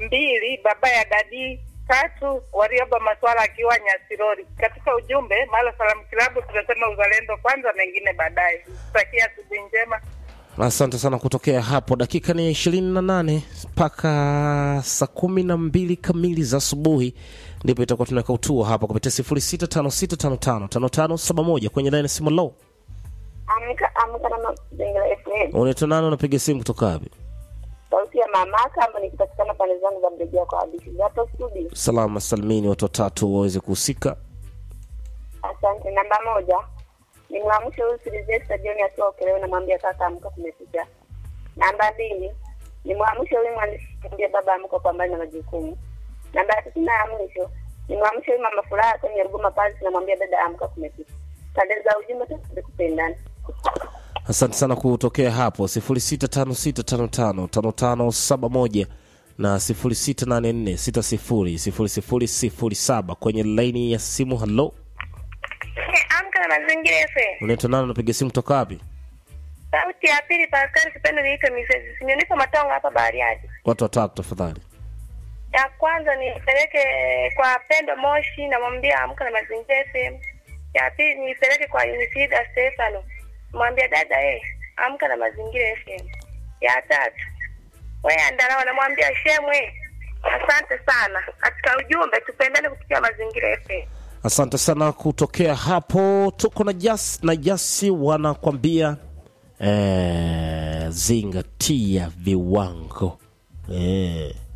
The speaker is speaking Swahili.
mbili baba ya dadi, tatu Warioba Maswala akiwa Nyasirori. Katika ujumbe Mala Salamu Kilabu tunasema uzalendo kwanza, mengine baadaye. Tutakia asubuhi njema. asante sana kutokea hapo dakika ni ishirini na nane mpaka saa kumi na mbili kamili za asubuhi ndipo itakuwa tunaweka utua hapa kupitia sifuri sita tano sita tano tano tano tano saba moja kwenye laini ya simu low Amka amka na mazingira FM. unaitwa nani unapiga simu kutoka wapi Sauti ya mamaka ambayo nikipatikana pande zangu za mrejea kwa hadithi. Hapo studio. salama salimini watu watatu waweze kuhusika Asante. Namba moja. Nimwamshe huyu Silvesta John akiwa Ukerewe namwambia kaka amka kumepita. Namba mbili. Nimwamshe huyu mwandishi kumwambia baba amka kwa mbali na majukumu. Namba ya tatu na ya mwisho. Nimwamshe huyu mama furaha kwenye Ruguma Palace namwambia dada amka kumepita. Pande za ujumbe tu kupendana. asante sana kutokea hapo sifuri sita tano sita tano tano tano tano saba moja na sifuri sita nane nne sita sifuri sifuri sifuri sifuri saba kwenye laini ya simu halo Amka na mazingira FM. unaitwa nani unapiga simu kutoka wapi Sauti ya pili Pascal Kipendo niite Misezi. Sinyonipo matongo hapa Bariadi. watu watatu tafadhali Ya kwanza nipeleke kwa Pendo Moshi namwambia amka na mazingira FM. Ya pili nipeleke kwa Unisida Stefano. Mwambia dada eh, amka na mazingira FM. Ya tatu. Wewe andalao namwambia shemwe. Asante sana. Katika ujumbe tupendane kupitia mazingira FM. asante sana kutokea hapo tuko na jas na jasi wanakwambia eh, zingatia viwango eh.